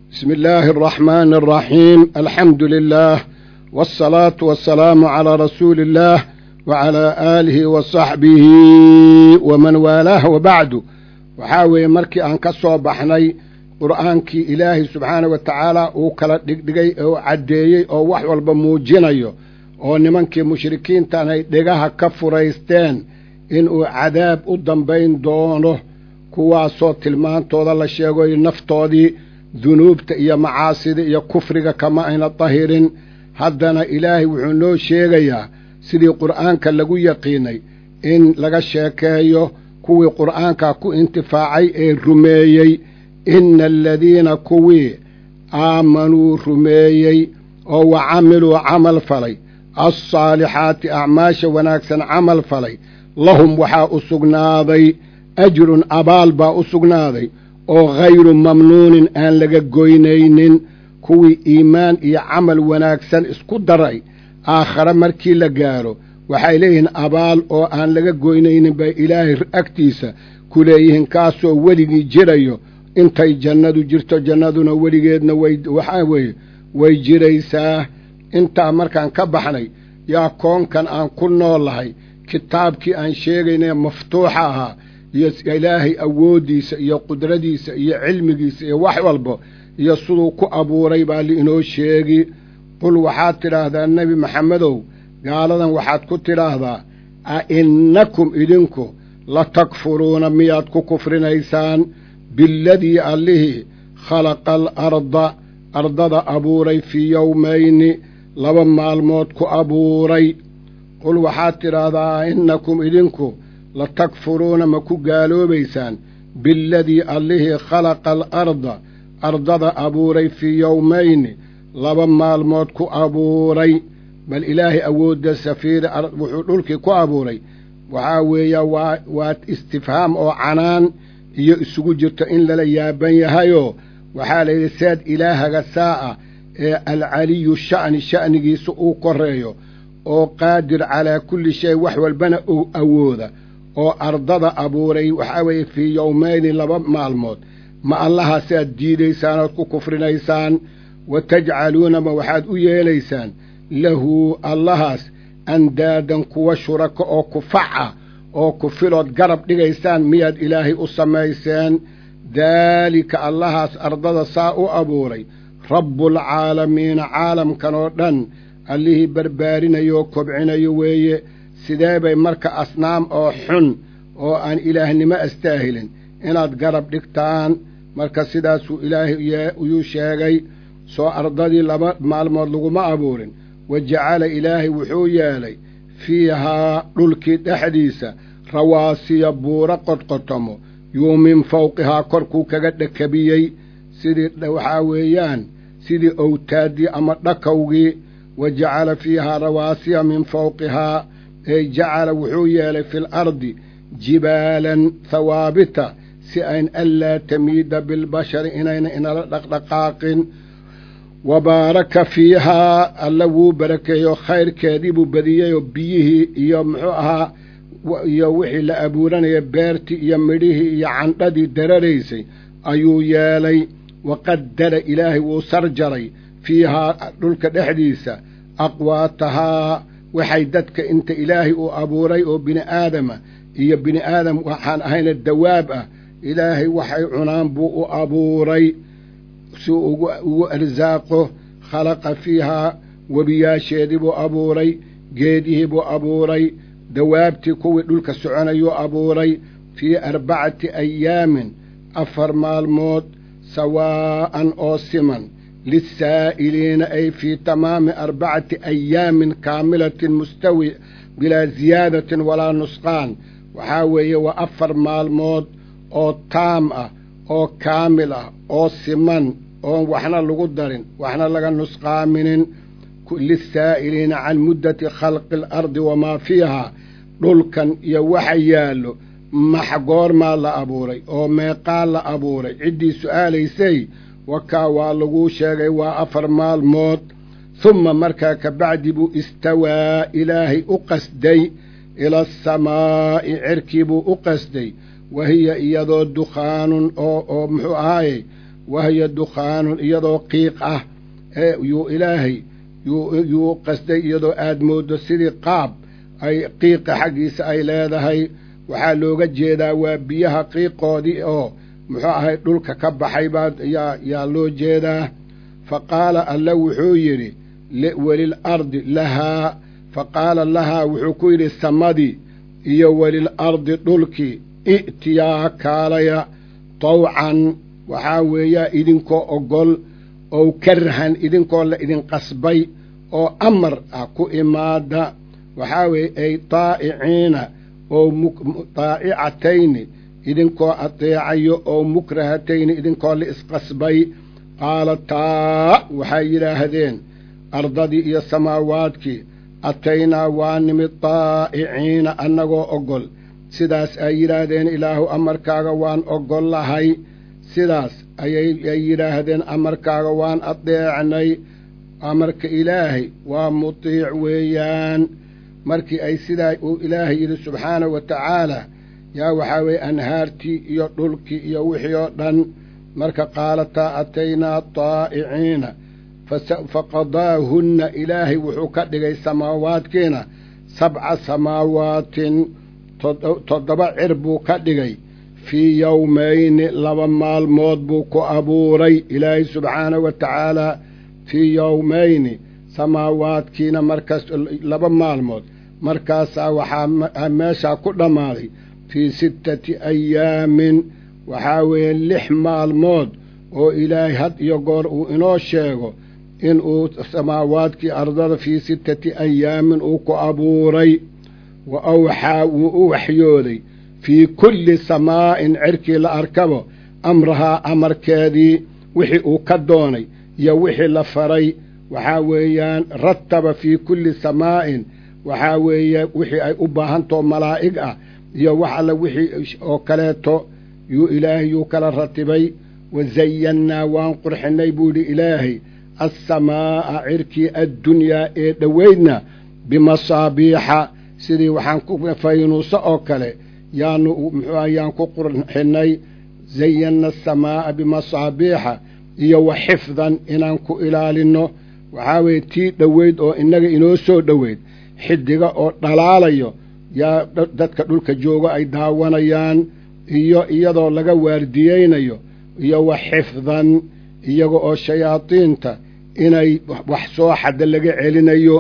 بسم الله الرحمن الرحيم الحمد لله والصلاة والسلام على رسول الله وعلى آله وصحبه ومن والاه وبعد waxaa weeye markii aan ka soo baxnay qur'aankii ilaahay subxaana wa tacaala uu kala dhigdhigay oo caddeeyey oo wax walba muujinayo oo nimankii mushrikiintan ay dhegaha ka furaysteen inuu cadaab u dambayn doono kuwaasoo tilmaantooda la sheegoy naftoodii dunuubta iyo macaasida iyo kufriga kama ayna dahirin haddana ilaahay wuxuu noo sheegayaa sidii qur'aanka lagu yaqiinay in laga sheekeeyo kuwii qur'aanka ku intifaacay ee rumeeyey inna aladiina kuwii aamanuu rumeeyey oo wa camiluu camal falay alsaalixaati acmaasha wanaagsan camal falay lahum waxaa u sugnaaday ajrun abaal baa u sugnaaday oo hayru mamnuunin aan laga goynaynin kuwii iimaan iyo camal wanaagsan isku daray aakhare markii la gaaro waxay leeyihiin abaal oo aan laga goynaynin bay ilaahay agtiisa ku leeyihiin kaasoo weligii jirayo intay jannadu jirto jannaduna weligeedna way waxaa weeye way jiraysaa intaa markaan ka baxnay yaa koonkan aan ku noolahay kitaabkii aan sheegaynee maftuuxa ahaa iyo ilaahay awooddiisa iyo qudradiisa iyo cilmigiisa iyo wax walba iyo siduu ku abuuray baa liinoo sheegi qul waxaad tidhaahdaa nebi maxamedow gaaladan waxaad ku tidhaahdaa a innakum idinku la takfuruuna miyaad ku kufrinaysaan biladii allihii khalaqa alarda ardada abuuray fii yowmayni laba maalmood ku abuuray qul waxaad tidhaahdaa a innakum idinku la takfuruuna ma ku gaaloobaysaan biladii allihii khalaqa alarda ardada abuuray fii yowmayni laba maalmood ku abuuray bal ilaahay awoodda safiiri wuxuu dhulkii ku abuuray waxaa weeya waa waa istifhaam oo canaan iyo isugu jirto in lala yaaban yahayoo waxaa la yidhi seed ilaahaga saa'a ee alcaliyu sha'ni sha'nigiisa uu koreeyo oo qaadir calaa kulli shay wax walbana uu awooda oo ardada abuuray waxaa weeye fii yowmayni laba maalmood ma allahaasaad diidaysaan ood ku kufrinaysaan wa tajcaluunama waxaad u yeelaysaan lahu allahaas andaadan kuwa shurako oo kufaca oo kufilood garab dhigaysaan miyaad ilaahay u samayseen daalika allahaas ardada saa u abuuray rabbulcaalamiina caalamkan oo dhan allihii barbaarinayo kobcinayo weeye sidee bay marka asnaam oo xun oo aan ilaahnimo astaahilin inaad garab dhigtaan marka sidaasuu ilaahay yuu sheegay soo ardadii laba maalmood laguma abuurin wa jacala ilaahay wuxuu yeelay fiihaa dhulkii dhexdiisa rawaasiya buuro qodqotomo yuu min fawqihaa korkuu kaga dhakabiyey sidii waxaa weeyaan sidii owtaaddii ama dhakowgii wa jacala fiihaa rawaasiya min fawqihaa ey jacala wuxuu yeelay fi lardi jibaalan hawaabita si ayn anlaa tamiida bilbashari inayna inala dhaqdhaqaaqin wa baaraka fiihaa alla wuu barakeeyo khayrkeedii buu badiyeyoo biyihii iyo muxuu ahaa iyo wixii la abuuranaya beertii iyo midhihii iyo candhadii dararaysay ayuu yeelay wa qadara ilaahay wuu sarjaray fiihaa dhulka dhexdiisa aqwaatahaa waxay dadka inta ilaahay uu abuuray oo bini aadama iyo bini aadam waxaan ahayna dawaab ah ilaahay waxay cunaan buu u abuuray si ugu arsaaqo khalaqa fiihaa webiyaasheedii buu abuuray geedihii buu abuuray dawaabtii kuwii dhulka soconayuu abuuray fii arbacati ayaamin afar maalmood sawaa'an oo siman lissaa'iliina ay fii tamaami arbacati ayaamin kaamilatin mustawi bilaa ziyaadatin walaa nusqaan waxaa weeye waa afar maalmood oo taam ah oo kaamil ah oo siman oon waxna lagu darin waxna laga nusqaaminin lissaa'iliina can muddati khalqi alardi wamaa fiihaa dhulkan iyo waxa yaallo max goormaa la abuuray oo meeqaa la abuuray ciddii su'aalaysay wakaa waa laguu sheegay waa afar maalmood humma markaa ka bacdi buu istawaa ilaahay u qasday ila asamaa'i cerkii buu u qasday wa hiya iyadoo dukhaanun oo oo muxuu ahaaye wahiya dukhaanun iyadoo qiiq ah ee yuu ilaahay yuu qasday iyadoo aad mooddo sidii qaab ay qiiqa xaggiisa ay leedahay waxaa looga jeedaa waa biyaha qiiqoodii oo muxuu ahay dhulka ka baxay baa yaa yaa loo jeedaa fa qaala alla wuxuu yidhi welil ardi lahaa fa qaala lahaa wuxuu ku yidhi samadii iyo welil ardi dhulkii i'tiyaa kaalaya tawcan waxaa weeyaa idinkoo ogol oo karahan idinkoo la idin qasbay oo amar ah ku imaada waxaa weeye ay taa'iciina oo taa'icatayni idinkoo ateecayo oo mukrahatayni idinkoo la isqasbay qaala taa waxay yidhaahdeen ardadii iyo samaawaadkii ataynaa waa nimid taa'iciina annagoo ogol sidaas ay yidhaahdeen ilaahu amarkaaga waan ogol lahay sidaas ayay ay yidhaahdeen amarkaaga waan adeecnay amarka ilaahay waa mutiic weeyaan markii ay sidaa uu ilaahay yidhi subxaanahu wa tacaala yaa waxaa weeye anhaartii iyo dhulkii iyo wixii oo dhan marka qaalataa ataynaa taa'iciina faqadaahunna ilaahay wuxuu ka dhigay samaawaadkiina sabca samaawaatin toddoba cir buu ka dhigay fii yowmayni laba maalmood buu ku abuuray ilaahay subxaanahu wa tacaalaa fii yowmayni samaawaadkiina markaas laba maalmood markaasaa waxaa meeshaa ku dhammaaday fii sittati ayaamin waxaa weeye lix maalmood oo ilaahay had iyo goor uu inoo sheego inuu samaawaadkii ardada fii sittati ayaamin uu ku abuuray wa awxaa wuu u waxyooday fii kulli samaa'in cirkii la arkabo amrahaa amarkeedii wixii uu ka doonay iyo wixii la faray waxaa weeyaan rataba fii kulli samaa'in waxaa weeye wixii ay u baahantao malaa'ig ah iyo wax alle wixii oo kaleeto yuu ilaahay yuu kala ratibay wa zayannaa waan qurxinnay buu yidhi ilaahay assamaa'a cirkii addunyaa ee dhoweydna bimasaabiixa sidii waxaan ku faynuuso oo kale yaanu muxuu ayaan ku qurxinnay zayanna asamaa'a bimasaabiixa iyo wa xifdan inaan ku ilaalinno waxaa weeye tii dhoweyd oo innaga inoo soo dhoweyd xidiga oo dhalaalayo yaa dadka dhulka jooga ay daawanayaan iyo iyadoo laga waardiyeynayo iyo wa xifdan iyaga oo shayaadiinta inay wax soo xadda laga celinayo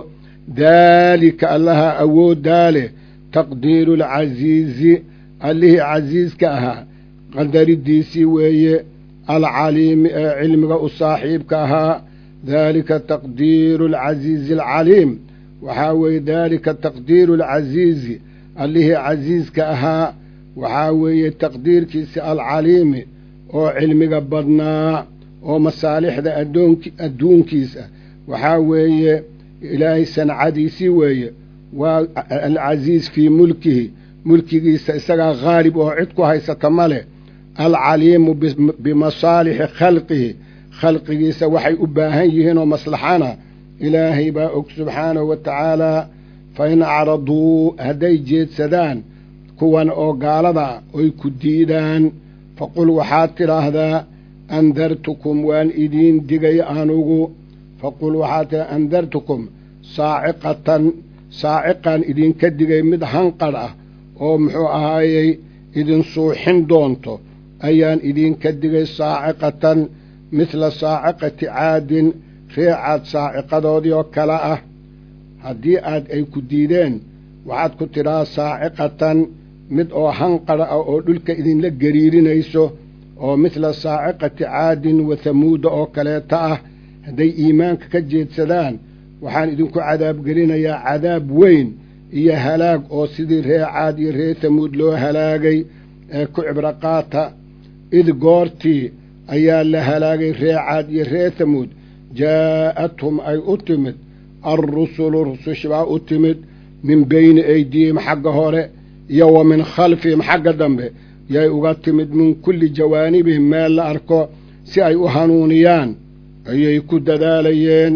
daalika allaha awooddaa leh taqdiiru alcasiizi allihii casiiska ahaa qadaridiisii weeye alcaliimi ee cilmiga u saaxiibka ahaa daalika taqdiiru alcasiizi alcaliim waxaa weeye daalika taqdiiru alcasiizi allihii casiiska ahaa waxaa weeye taqdiirkiisi alcaliimi oo cilmiga badnaa oo masaalixda adoonk adduunkiisa waxaa weeye ilaahay sancadiisii weeye waa alcasiiz fii mulkihi mulkigiisa isagaa khaalib oo cid ku haysata ma leh alcaliimu bimasaalixi khalqihi khalqigiisa waxay u baahan yihiinoo maslaxana ilaahay baa og subxaanahu wa tacaalaa fa in acraduu hadday jeedsadaan kuwan oo gaalada oy ku diidaan faqul waxaad tidhaahdaa andartukum waan idiin digay anugu faqul waxaad tidhahdaa andartukum saaciqatan saaciqaan idinka digay mid hanqadh ah oo muxuu ahaayey idin suuxin doonto ayaan idinka digay saaciqatan midla saaciqati caadin reecaad saaciqadoodii oo kale ah haddii aad ay ku diideen waxaad ku tidhaha saaciqatan mid oo hanqadha ah oo dhulka idinla gariirinayso oo midla saaciqati caadin wa hamuuda oo kaleeta ah hadday iimaanka ka jeedsadaan waxaan idinku cadaabgelinayaa cadaab weyn iyo halaag oo sidii ree caad iyo ree hamuud loo halaagay ee ku cibraqaata id goortii ayaa la halaagay ree caad iyo ree hamuud jaa'athum ay u timid alrusulu rusushbaa u timid min beyni aydiyihim xagga hore iyo wa min khalfihim xagga dambe yay uga timid min kulli jawaanibihim meel la arko si ay u hanuuniyaan ayay ku dadaalayeen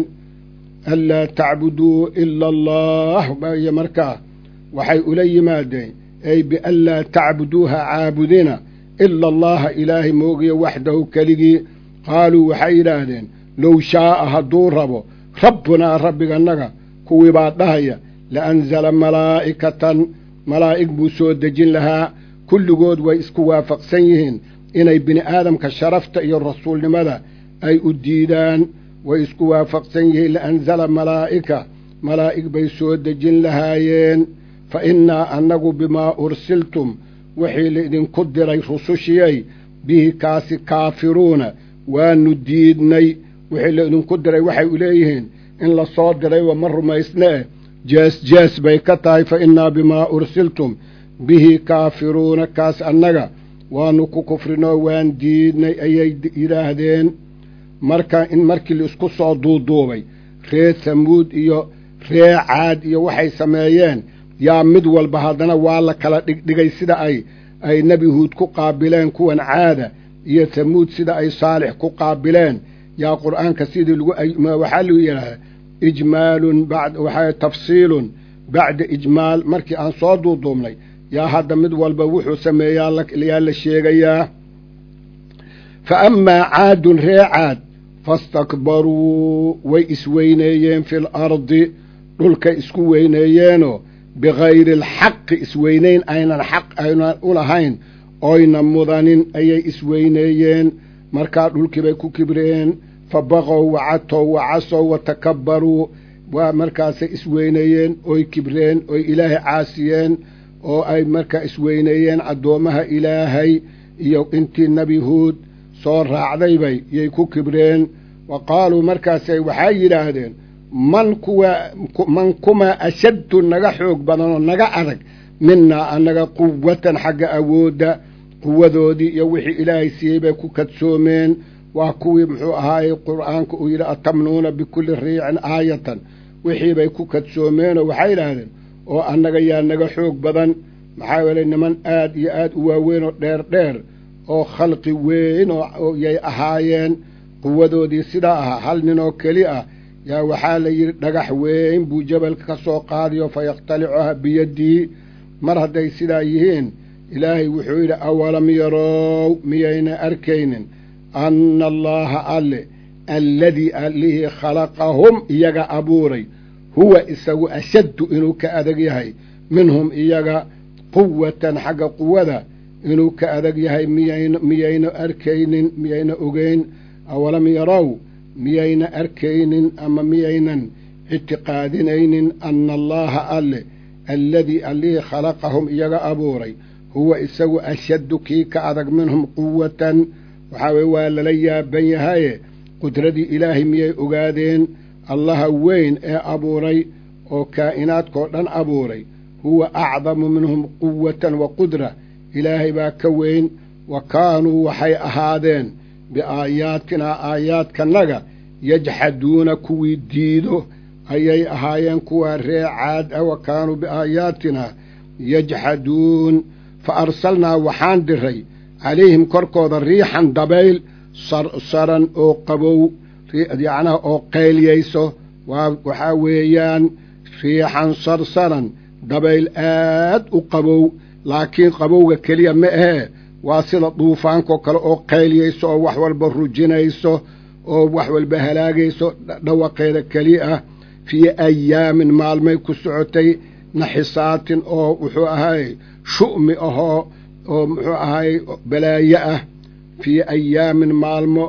anlaa tacbuduu ila allah iyo markaa waxay ula yimaadeen ay bianlaa tacbuduuha caabudina ila allaha ilaahay moogiyo waxdahu keligii qaaluu waxay yidhaahdeen low shaa'a hadduu rabo rabbunaa rabbigannaga kuwii baa dhahaya la anzala malaa'ikatan malaa'ig buu soo dejin lahaa kulligood way isku waafaqsan yihiin inay bini aadamka sharafta iyo rasuulnimada ay u diidaan way isku waafaqsan yihiin laanzala malaa'ika malaa'ig bay soo dejin lahaayeen fa innaa annagu bimaa ursiltum wixii laidinku diray rusushiyay bihi kaasi kaafiruuna waanu diidnay wixii laidinku diray waxay u leeyihiin in la soo dirayba ma rumaysnee jees jees bay ka tahay fa innaa bimaa ursiltum bihi kaafiruuna kaas annaga waanu ku kufrinoo waan diidnay ayay yidhaahdeen marka in markii laisku soo duuduubay ree hamuud iyo ree caad iyo waxay sameeyeen yaa mid walba haddana waa la kala dhigdhigay sida ay ay nebi huud ku qaabileen kuwan caada iyo hamuud sida ay saalix ku qaabileen yaa qur'aanka sidii lagu waxaa lagu yidhahdaa ijmaalun bad waxaa tafsiilun bacda ijmaal markii aan soo duuduubnay yaa hadda mid walba wuxuu sameeyaa yaa la sheegayaa fa amaa caadun ree caad fastakbaruu way isweyneeyeen fil ardi dhulkay isku weyneeyeenoo bikayri alxaqi isweynayn aynan xaq aynan u lahayn oyna mudanin ayay isweyneeyeen markaa dhulkii bay ku kibreen fa baqow wacatow wacasow watakabbaruu waa markaasay isweyneeyeen oy kibreen oy ilaahay caasiyeen oo ay markaa isweyneeyeen addoommaha ilaahay iyo intii nebi huud soo raacdaybay yay ku kibreen wa qaaluu markaasay waxay yidhaahdeen man kuwa man kumaa ashaddu naga xoog badan oo naga adag minnaa annaga quwatan xagga awoodda quwadoodii iyo wixii ilaahay siiyey bay ku kadsoomeen waa kuwii muxuu ahaayey qur'aanka uu yidhi atamnuuna bikulli riicin aayatan wixii bay ku kadsoomeenoo waxay yidhaahdeen oo annaga yaa naga xoog badan maxaa yeelay niman aad iyo aad u waaweyn oo dheer dheer oo khalqi weyn oo yay ahaayeen quwadoodii sidaa ahaa hal nin oo keli ah yaa waxaa la yidhi dhagax weyn buu jabalka ka soo qaadiyo fa yakhtalicuha biyadihi mar hadday sidaa yihiin ilaahay wuxuu yidhi awalam yarow miyayna arkaynin anna allaaha alle alladii allihii khalaqahum iyaga abuuray huwa isagu ashaddu inuu ka adag yahay minhum iyaga quwatan xagga quwada inuu ka adag yahay miyan miyayna arkaynin miyayna ogeyn awalam yarow miyayna arkaynin ama miyaynan ictiqaadinaynin anna allaaha alle alladii allihii khalaqahum iyaga abuuray huwa isagu ashaddu kii ka adag minhum quwatan waxaa weye waa lala yaaban yahaye qudradii ilaahay miyay ogaadeen allaha weyn ee abuuray oo kaa'inaadkao dhan abuuray huwa acdamu minhum quwatan wa qudra ilaahay baa ka weyn wa kaanuu waxay ahaadeen biaayaatinaa aayaadkanaga yajxaduuna kuwii diido ayay ahaayeen kuwaa ree caad ah wa kaanuu biaayaatinaa yajxaduun fa arsalnaa waxaan diray calayhim korkooda riixan dabayl sarsaran oo qabow yacnaha oo qaylyayso waa waxaa weeyaan riixan sarsaran dabayl aad u qabow laakiin qabowga keliya ma ahee waa sida duufaankoo kale oo qaylyayso oo wax walba rujinayso oo wax walba halaagayso dhawaqeeda keli ah fii ayaamin maalmay ku socotay naxisaatin oo wuxuu ahaayey shu'mi ahoo oo muxuu ahaayey balaayo ah fii ayaamin maalmo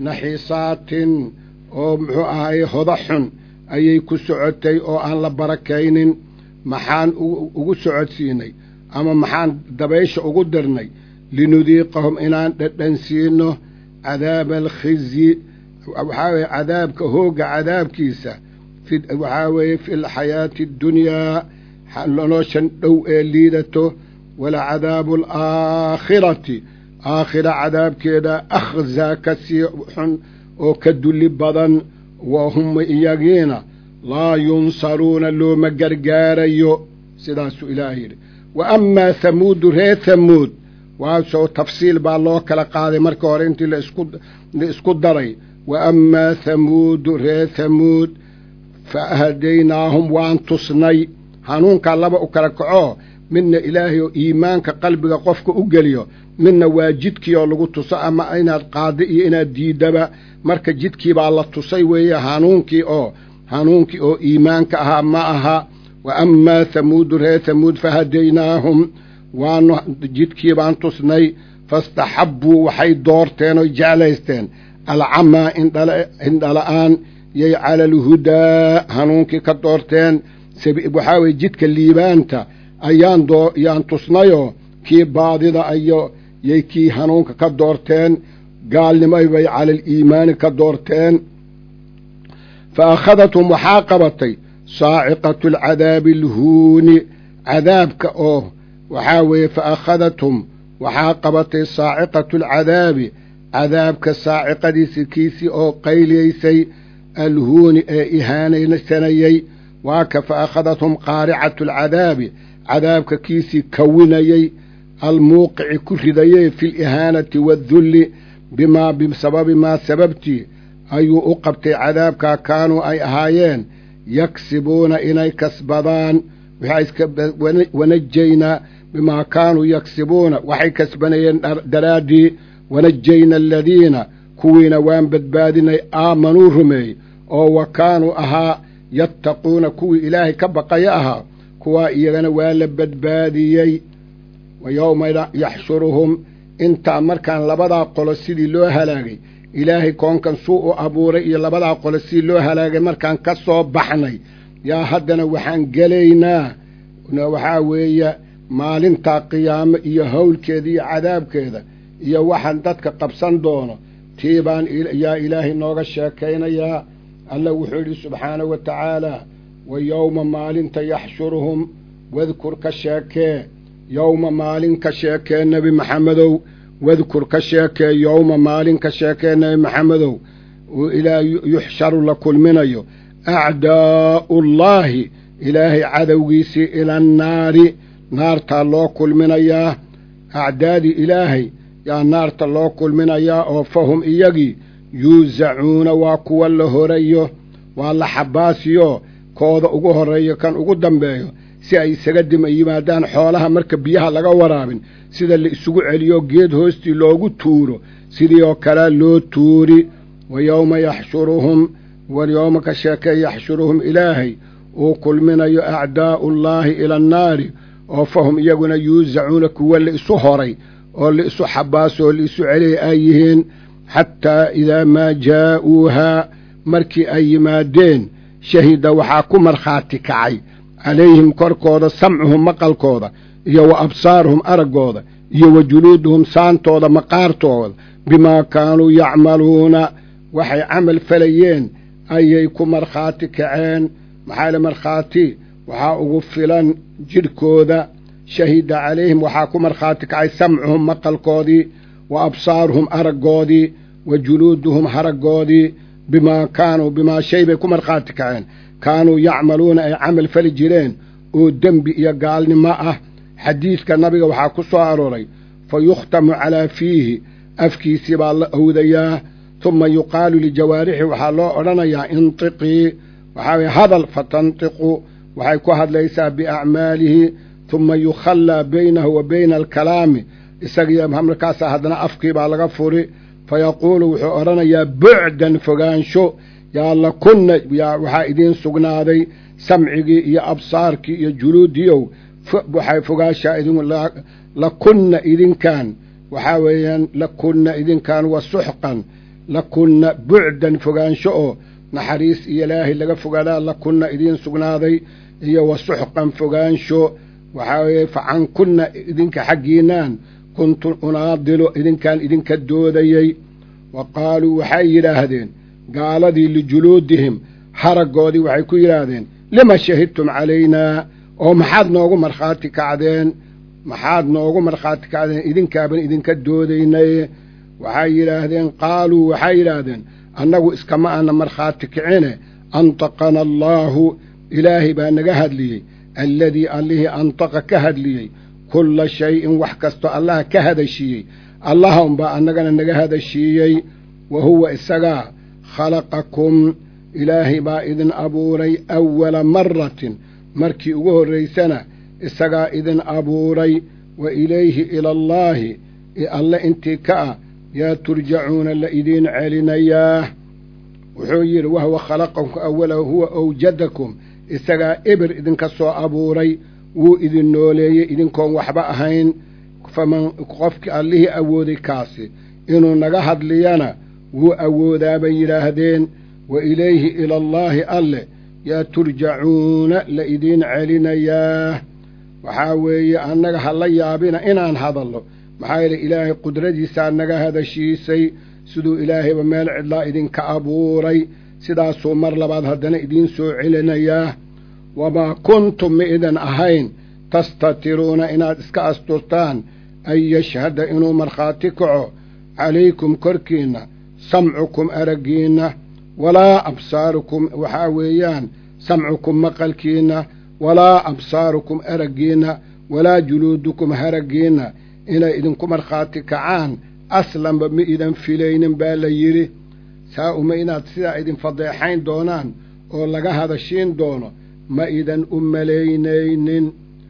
naxisaatin oo muxuu ahaayey hoda xun ayay ku socotay oo aan la barakaynin maxaan ugu socodsiinay ama maxaan dabaysha ugu dirnay linudiiqahum inaan dhadhansiino cadaaba alkhizyi waxaa weeye cadaabka hoogga cadaabkiisa waxaa weeye fi lxayaati addunyaa noloshan dhow ee liidato walacadaabu alaakhirati aakhira cadaabkeeda akhzaa ka sii xun oo ka dulli badan wa hum iyagiina laa yunsaruuna looma gargaarayo sidaasuu ilaah yidhi wa amaa hamuudu reer hamuud waasoo tafsiil baa loo kala qaaday marka hore intii la isku daray wa amaa hamuudu reer hamuud fa hadaynaahum waan tusnay hanuunkaa laba u kala kaco midna ilaahay oo iimaanka qalbiga qofka u geliyo midna waa jidkii oo lagu tuso ama inaad qaadi iyo inaad diidaba marka jidkii baa la tusay weeye hanuunkii oo hanuunkii oo iimaanka ahaa ma aha wa amaa hamuudu reer hamuud fahadaynaahum waanu jidkii baan tusnay fastaxabbuu waxay doorteen oy jeclaysteen alcamaa indhala-aan yay cala alhudaa hanuunkii ka doorteen waxaa weye jidka liibaanta ayaan doo yaan tusnayoo kii baadida ayo yay kii hanuunka ka doorteen gaalnimoy bay cala aliimaani ka doorteen fa akhadathum waxaa qabatay saaciqatu alcadaabi alhuuni cadaabka oo waxaa weeye fa akhadathum waxaa qabatay saaciqatu alcadaabi cadaabka saaciqadiisi kiisii oo qayliyaysay alhuuni ee ihaanaysanayey waa ka fa akhadathum qaaricatu alcadaabi cadaabka kiisii kawinayey almuuqici ku ridayey fi lihaanati waadulli bimaa bisababi maa sababtii ayuu u qabtay cadaabkaa kaanuu ay ahaayeen yaksibuuna inay kasbadaan wanajaynaa bimaa kaanuu yaksibuuna waxay kasbanayeen daraaddii wanajayna aladiina kuwiina waan badbaadinay aamanuu rumeey oo wa kaanuu ahaa yattaquuna kuwii ilaahay ka baqaya ahaa kuwaa iyagana waa la badbaadiyey wa yowma yaxshuruhum intaa markaan labadaa qolo sidii loo halaagay ilaahay koonkan suu u abuuray iyo labadaa qolo sidii loo halaagay markaan ka soo baxnay yaa haddana waxaan gelaynaa waxaa weeye maalintaa qiyaamo iyo howlkeeda iyo cadaabkeeda iyo waxaan dadka qabsan doono tii baan yaa ilaahay nooga sheekaynayaa alla wuxuu yidhi subxaanahu wa tacaalaa wa yowma maalinta yaxshuruhum wadkur ka sheekee yowma maalin ka sheekee nebi maxamedow wadkur ka sheekee yowma maalin ka sheekee nebi maxamedow ilaa yuxsharu la kulminayo acdaa'ullaahi ilaahay cadowgiisii ila annaari naartaa loo kulminayaa acdaadii ilaahay yaa naarta loo kulminayaa oo fahum iyagii yuusacuuna waa kuwa la horayo waa la xabaasiyo kooda ugu horreeyo kan ugu dambeeyo si ay isaga dima yimaadaan xoolaha marka biyaha laga waraabin sida la isugu celiyo geed hoostii loogu tuuro sidii oo kalea loo tuuri wa yowma yaxshuruhum walyowma ka sheekee yaxshuruhum ilaahay uu kulminayo acdaa'ullaahi ila annaari oo fahum iyaguna yuusacuuna kuwa la isu horay oo la isu xabaaso oo la isu celiyay ay yihiin xataa idaa maa jaa'uuhaa markii ay yimaadeen shahida waxaa ku markhaati kacay calayhim korkooda samcuhum maqalkooda iyo wa absaaruhum araggooda iyo wa juluuduhum saantooda maqaartooda bimaa kaanuu yacmaluuna waxay camal falayeen ayay ku markhaati kaceen maxaa le markhaati waxaa ugu filan jidhkooda shahida calayhim waxaa ku markhaati kacay samcuhum maqalkoodii wa absaaruhum araggoodii wa juluuduhum haraggoodii bimaa kaanuu bimaa shay bay ku markhaati kaceen kaanuu yacmaluuna ay camal fali jireen oo dembi iyo gaalnimo ah xadiidka nabiga waxaa ku soo arooray fa yukhtamu calaa fiihi afkiisii baa la owdayaa tuma yuqaalu lijawaarixi waxaa loo odhanayaa intiqii waxaa weye hadal fatantiqu waxay ku hadlaysaa biacmaalihi tuma yukhallaa baynahu wa bayna alkalaami isagiyo markaasaa haddana afkii baa laga furi fayaquulu wuxuu odhanayaa bucdan fogaansho yaa lakunna yaa waxaa idiin sugnaaday samcigii iyo absaarkii iyo juluudiyow waxay fogaashaa idin lakunna idinkaan waxaa weeyaan lakunna idinkaan wa suxqan lakunna bucdan fogaansho oo naxariis iyo ilaahay laga fogaadaa lakunna idiin sugnaaday iyo wa suxqan fogaansho waxaa weeye facankunna idinka xaggiinaan kuntu unaadilu idinkaan idinka doodayey wa qaaluu waxay yidhaahdeen gaaladii lijuluudihim haraggoodii waxay ku yidhaahdeen lima shahidtum calaynaa oo maxaad noogu markhaati kacdeen maxaad noogu markhaati kacdeen idinkaaban idinka doodaynay waxay yidhaahdeen qaaluu waxay yidhaahdeen annagu iskama ana markhaati kicine antaqana allaahu ilaahay baa naga hadliyey alladii allihii antaqa ka hadliyey kulla shay-in wax kasto allaha ka hadashiiyey allaha unbaa annagana naga hadashiiyey wa huwa isagaa khalaqakum ilaahay baa idin abuuray awala maratin markii ugu horraysana isagaa idin abuuray wa ilayhi ilallaahi alle intii ka ah yaa turjacuuna la idiin celinayaa wuxuu yidhi wahwa khalaqakum awalahu huwa awjadakum isagaa eber idinka soo abuuray wuu idin nooleeyey idinkoon waxba ahayn faman qofkii allihii awooday kaasi inuu naga hadliyana wuu awoodaa bay yidhaahdeen wa ilayhi ilallaahi alle yaa turjacuuna la idiin celinayaa waxaa weeye annaga ha la yaabina inaan hadallo maxaa yeele ilaahay qudradiisaa naga hadashiisay siduu ilaahayba meel cidlaa idinka abuuray sidaasuu mar labaad haddana idiin soo celinayaa wamaa kuntum ma idan ahayn tastatiruuna inaad iska asturtaan an yashhada inuu markhaati kaco calaykum korkiinna samcukum araggiinna walaa absaarukum waxaa weeyaan samcukum maqalkiinna walaa absaarukum araggiinna walaa juluudukum haraggiinna inay idinku markhaati kacaan aslanba ma idan filaynin baa la yidhi saa uma inaad sidaa idin fadeexayn doonaan oo laga hadashiin doono ma idan u malaynaynin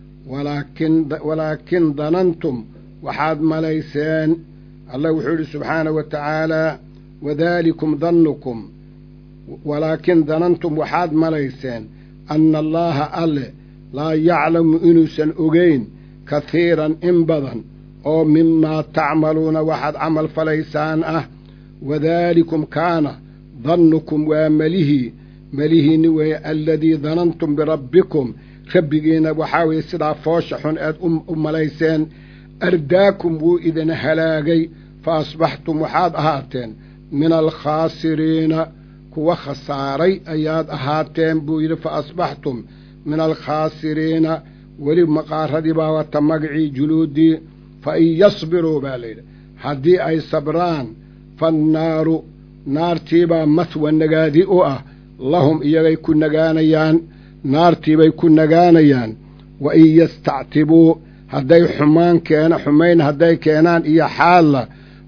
walaakin danantum waxaad malayseen allah wuxuu yidhi subxaanahu wa tacaalaa wadaalikum dannukum walaakin danantum waxaad malayseen anna allaaha alle laa yaclamu inuusan ogeyn kahiiran in badan oo mimaa tacmaluuna waxaad camal falaysaan ah wadaalikum kaana dannukum waa melihii melihiinni weeye aladii danantum birabbikum rabbigiinna waxaa weeye sidaa foosha xun eed u malayseen ardaakum wuu idin halaagay fa asbaxtum waxaad ahaateen min alkhaasiriina kuwa khasaaray ayaad ahaateen buu yidhi fa asbaxtum min alkhaasiriina weli maqaaradii baa wata magacii juluudii fa in yasbiruu baa layidhi haddii ay sabraan fannaaru naartiibaa mahwa nagaadi u ah lahum iyagay ku nagaanayaan naartiibay ku nagaanayaan wa in yastactibuu hadday xumaan keena xumayn hadday keenaan iyo xaalla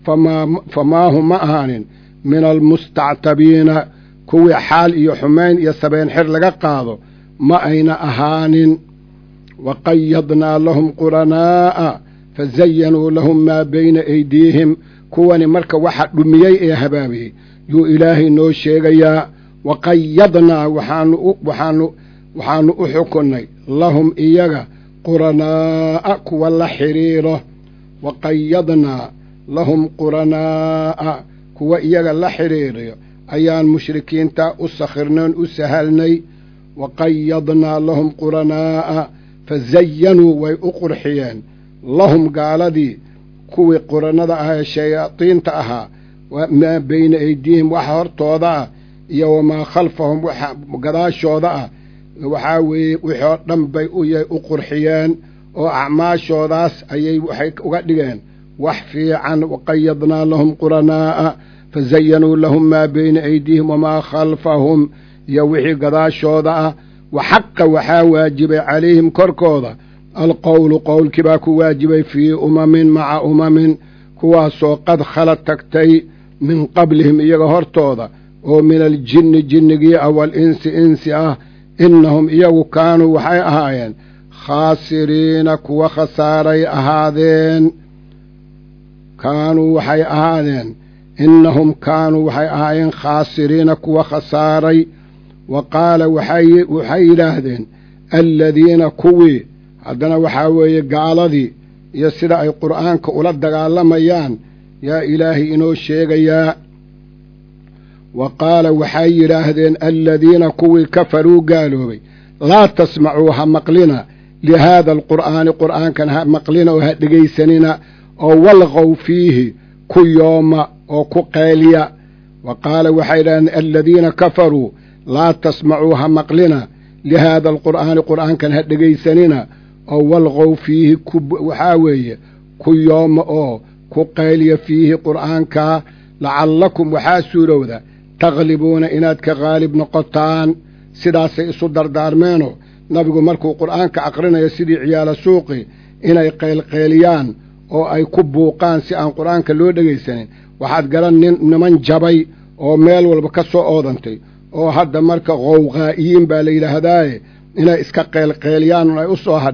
famaahu ma ahaanin min almustactabiina kuwii xaal iyo xumayn iyo sabeen xir laga qaado ma ayna ahaanin wa qayadnaa lahum quranaa'a fazayanuu lahum maa bayna aydiihim kuwani marka waxa dhumiyey ee habaabiyey yuu ilaahay noo sheegayaa wa qayadnaa waxaanu u xukunnay lahum iyaga quranaa'a kuwa la xidhiiro wa qayadnaa lahum quranaa'a kuwa iyaga la xidhiiriyo ayaan mushrikiinta u sakhirnoon u sahalnay wa qayadnaa lahum quranaa'a fazayanuu way u qurxiyeen lahum gaaladii kuwii qurannada ah ee shayaadiinta ahaa maa bayna aydiihim waxa hortooda ah iyo wamaa khalfahum waxa gadaashooda ah waxaa weeye wixii oo dhan bay u qurxiyeen oo acmaashoodaas ayay waxay uga dhigeen wax fiican waqayadnaa lahum quranaa'a fazayanuu lahum maa bayna aydiihim wamaa khalfahum iyo wixii gadaashooda ah wa xaqa waxaa waajibay calayhim korkooda alqowlu qowlkii baa ku waajibay fii umamin maca umamin kuwaasoo qad khala tagtay min qablihim iyaga hortooda oo min aljinni jinnigii ah walinsi insi ah innahum iyagu kaanuu waxay ahaayeen khaasiriina kuwa khasaaray ahaadeen kaanuu waxay ahaadeen innahum kaanuu waxay ahaayeen khaasiriina kuwa khasaaray wa qaala waxay yidhaahdeen aladiina kuwii haddana waxaa weeye gaaladii iyo sida ay qur'aanka ula dagaalamayaan yaa ilaahay inoo sheegayaa wa qaala waxay yidhaahdeen aladiina kuwii kafaruu gaaloobay laa tasmacuu ha maqlina lihaada alqur'aani qur'aankan ha maqlina oo ha dhegaysanina oo walqow fiihi ku yooma oo ku qeeliya wa qaala waxay yidhahdeen aladiina kafaruu laa tasmacuu ha maqlina lihaada alqur'aani qur'aankan ha dhegaysanina oo walqow fiihi waxaa weeye ku yooma oo ku qayliya fiihi qur'aankaa lacallakum waxaa suurowda takhlibuuna inaad ka qaalib noqotaan sidaasay isu dardaarmeenoo nabigu markuu qur'aanka aqrinayo sidii ciyaalo suuqi inay qaylqayliyaan oo ay ku buuqaan si aan qur'aanka loo dhegaysanin waxaad garan nin niman jabay oo meel walba ka soo oodantay oo hadda marka qowqaa'iyiin baa la yidhaahdaaye inay iska qaylqayliyaan un ay u soo hadhay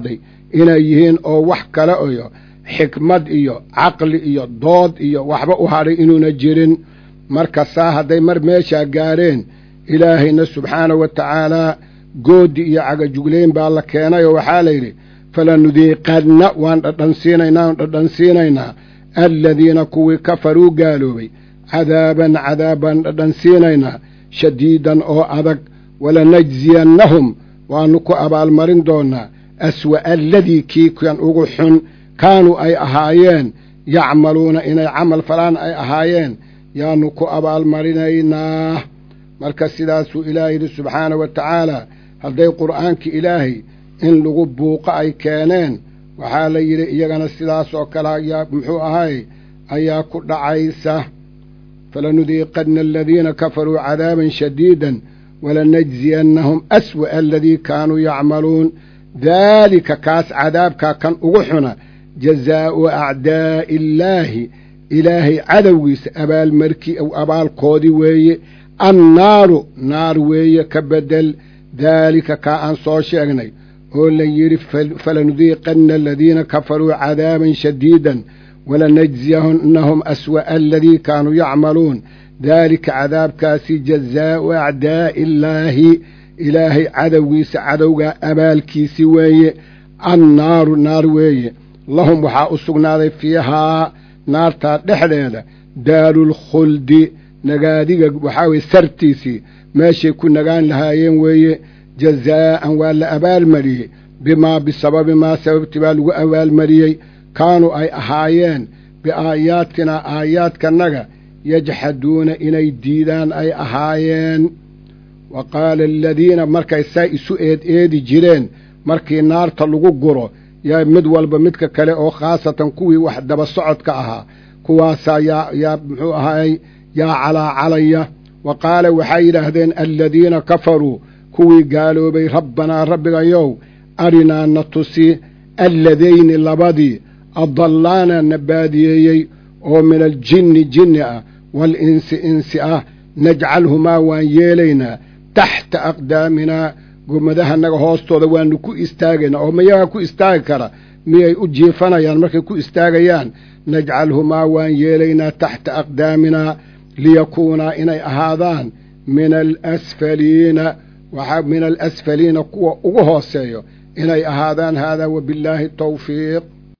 inay yihiin oo wax kale iyo xikmad iyo caqli iyo dood iyo waxba u hadhay inuuna jirin marka saa hadday mar meeshaa gaareen ilaahayna subxaanahu wa tacaalaa goodi iyo cagajuglayn baa la keenay oo waxaa la yidhi falanudiiqanna waan dhadhansiinaynaa waan dhadhansiinaynaa aladiina kuwii kafaruu gaaloobay cadaaban cadaab baan dhadhansiinaynaa shadiidan oo adag walanajziyannahum waannu ku abaalmarin doonnaa aswa'a aladii kii kan ugu xun kaanuu ay ahaayeen yacmaluuna inay camal falaan ay ahaayeen yaannu ku abaalmarinaynaa marka sidaasuu ilaah yidhi subxaana wa tacaala hadday qur'aankii ilaahay in lagu buuqo ay keeneen waxaa la yidhi iyagana sidaas oo kale ayaa muxuu ahay ayaa ku dhacaysa falanudiiqanna aladiina kafaruu cadaaban shadiidan walanajziyannahum aswa'a aladii kaanuu yacmaluun daalika kaas cadaabkaa kan ugu xuna jazaa'u acdaa'i illaahi ilaahay cadowgiisa abaalmarkii abaalkoodii weeye annaaru naar weeye ka bedel daalika kaa aan soo sheegnay oo la yidhi falanudiiqanna aladiina kafaruu cadaaban shadiidan walanajziyannahum aswa'a aladii kaanuu yacmaluun daalika cadaabkaasi jazaa'u acdaa'i illaahi ilaahay cadowgiisa cadowgaa abaalkiisi weeye annaaru naar weeye lahum waxaa u sugnaaday fiihaa naartaa dhexdeeda daarulkhuldi nagaadiga waxaa weye sartiisii meeshay ku nagaan lahaayeen weeye jazaa'an waa la abaalmariyey bimaa bisababi maa sababti baa lagu abaalmariyey kaanuu ay ahaayeen biaayaatinaa aayaadkanaga yajxaduuna inay diidaan ay ahaayeen wa qaala aladiina markay saa isu eed eedi jireen markii naarta lagu guro yaa mid walba midka kale oo khaasatan kuwii wax daba socodka ahaa kuwaasaa yaa yaa muxuu ahaay yaa calaacalaya wa qaala waxay yidhaahdeen aladiina kafaruu kuwii gaaloobay rabbanaa rabbigayow arinaa na tusi alladayni labadii adallaana na baadiyeeyey oo min aljinni jinni ah waalinsi insi ah najcalhumaa waan yeelaynaa taxta aqdaaminaa gomadahanaga hoostooda waanu ku istaagaynaa oo mayagaa ku istaagi kara miyay u jiifanayaan markay ku istaagayaan najcalhumaa waan yeelaynaa taxta aqdaaminaa liyakuunaa inay ahaadaan min alasfaliina waxaa min alasfaliina kuwa ugu hooseeyo inay ahaadaan haadaa wabillaahi tawfiiq